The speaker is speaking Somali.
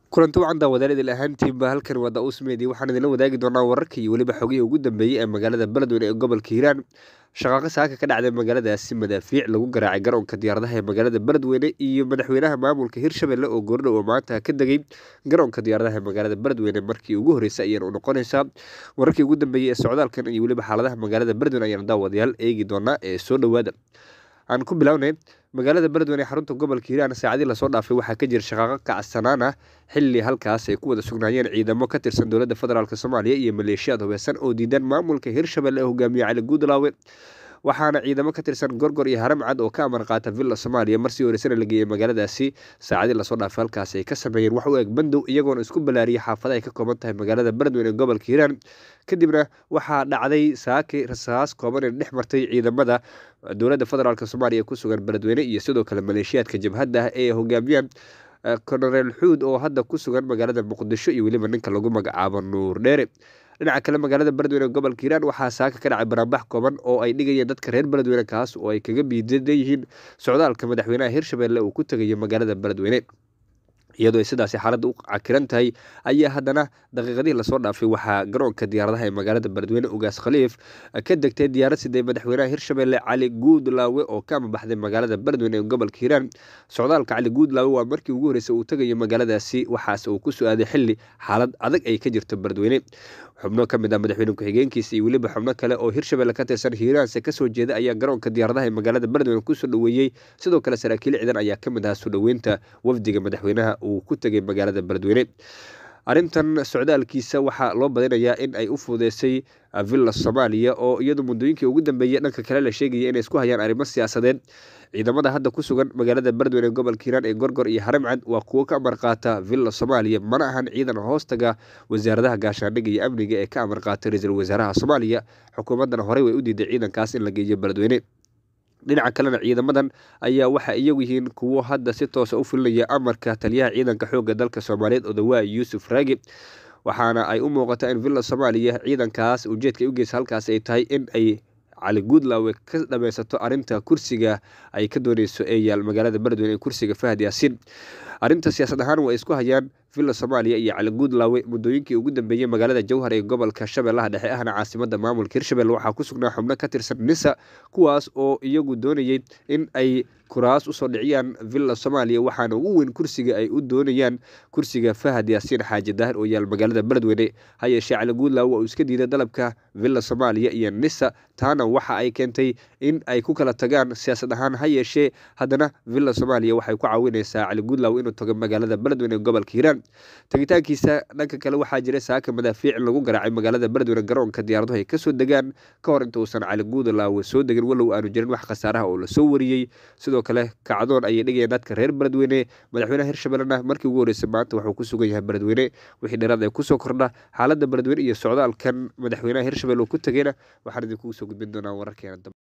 kulanti wacan daawadyaal idil ahaantiinba halkan waa daa-uus meedi waxaan idinla wadaagi doonaa wararka iyo weliba xogihii ugu dambeeyey ee magaalada beledweyne ee gobolka hiiraan shaqaaqo saaka ka dhacday magaaladaasi madaafiic lagu garaacay garoonka diyaaradaha ee magaalada beledweyne iyo madaxweynaha maamulka hirshabelle oo goordhow oo maanta ka degay garoonka diyaaradaha ee magaalada beledweyne markii ugu horreysay ayaan u noqonaysaa wararkii ugu dambeeyey ee socdaalkan iyo weliba xaaladaha magaalada beledweyne ayaan daawadayaal eegi doonaa ee soo dhowaada aan ku bilownay magaalada beledweyne ee xarunta gobolka hiiraan saacadii lasoo dhaafay waxaa ka jira shaqaaqo kacsanaan ah xilli halkaas ay ku wada sugnaayeen ciidamo ka tirsan dowladda federaalk soomaaliya iyo maleeshiyaad hubeysan oo diidan maamulka hirshabelle ee hogaamiye cali guudlaawe waxaana ciidamo ka tirsan gorgor iyo haramcad oo ka amar qaata villa soomaaliya marsii horeysana la geeyey magaaladaasi saacadii lasoo dhaafay halkaas ay ka sameeyeen wax u eg bandow iyagoona isku balaariyay xaafada ay ka kooban tahay magaalada beledweyne ee gobolka hiiraan kadibna waxaa dhacday saaki rasaas kooban ee dhex martay ciidamada dowladda federaalk soomaaliya ku sugan beledweyne iyo sidoo kale maleeshiyaadka jabhadda ah ee hogaamiyaan konoreel xuud oo hadda ku sugan magaalada muqdisho iyo weliba ninka lagu magacaabo nuur dheere dhinaca kale magaalada beledweyne ee gobolka hiiraan waxaa saaka ka dhacay banaanbax kooban oo ay dhigayeen dadka reer beledweyne kaas oo ay kaga biidan yihiin socdaalka madaxweynaha hirshabelle uu ku tegayo magaalada beledweyne iyadoo ay sidaasi xaaladda u cakiran tahay ayaa haddana daqiiqadihii lasoo dhaafay waxaa garoonka diyaaradaha ee magaalada beledweyne ugaas khaliif ka degtay diyaarad siday madaxweynaha hirshabelle cali guudlaawe oo ka amabaxday magaalada beledweyne ee gobolka hiiraan socdaalka cali guudlaawe waa markii ugu horreysay uu tegayo magaaladaasi waxaase uu ku su-aaday xilli xaalad adag ay ka jirto beledweyne xubno ka mid ah madaxweyne ku-xigeenkiisa iyo weliba xubno kale oo hirshabelle ka tirsan hiiraanse kasoo jeeda ayaa garoonka diyaaradaha ee magaalada beledweyne kusoo dhoweeyey sidoo kale saraakiil ciidan ayaa ka mid ahaa soo dhoweynta wafdiga madaxweynaha uu ku tegay magaalada beledweyne arrintan socdaalkiisa waxaa loo badinayaa in ay u fuudeysay villa soomaaliya oo iyadu muddooyinkii ugu dambeeyey dhanka kale la sheegaya inay isku hayaan arrimo siyaasadeed ciidamada hadda ku sugan magaalada beledweyne ee gobolka hiiraan ee gorgor iyo haramcad waa kuwo ka amar qaata villa soomaaliya mana ahan ciidan hoostaga wasaaradaha gaashaandhigga iyo amniga ee ka amar qaata ra-iisul wasaaraha soomaaliya xukuumaddana horey way u diiday ciidankaas in la geeyo beledweyne dhinaca kalena ciidamadan ayaa waxaa iyagu yihiin kuwo hadda si toosa u fulinaya amarka taliyaha ciidanka xoogga dalka soomaaliyeed odawaa yuusuf raagi waxaana ay u muuqataa in villa soomaaliya ciidankaas ujeedka ay u geysa halkaas ay tahay in ay cali guudlaawe ka dhameysato arrinta kursiga ay ka dooneyso ee yaal magaalada beledweyne ee kursiga fahad yaasiin arrinta siyaasad ahaan way isku hayaan villa soomaaliya iyo cali guudlaawe muddooyinkii ugu dambeeyey magaalada jowhar ee gobolka shabeellaha dhexe ahna caasimada maamulka hirshabelle waxaa ku sugnaa xubno ka tirsan nisa kuwaas oo iyagu doonayey in ay kuraas usoo dhiciyaan villa soomaaliya waxaana ugu weyn kursiga ay u doonayaan kursiga fahad yaasiin xaaji daahir oo yaal magaalada beledweyne ha yeeshee cali guudlaawe uu iska diiday dalabka villa soomaaliya iyo nisa taana waxa ay keentay in ay ku kala tagaan siyaasad ahaan ha yeeshee haddana villa soomaaliya waxay ku caawineysaa cali guudlaawe inuu tago magaalada beledweyne ee gobolka hiiraan tegitaankiisa dhanka kale waxaa jira saaka madaafiic lagu garaacay magaalada beledweyne garoonka diyaaraduhu ay kasoo degaan ka hor inta uusan cali guudlaawe soo degin walow aanu jirin wax khasaaraha oo lasoo wariyey sidoo kale kacdoon ayay dhigayeen dadka reer beledweyne madaxweynaha hirshabellena markii ugu horreysay maanta wuxuu ku sugan yahay beledweyne wixii dheeraad ay kusoo kordha xaaladda beledweyne iyo socdaalkan madaxweynaha hirshabelle uu ku tegayna waxaan idinkugu soo gudbin doonaa wararkeena dambe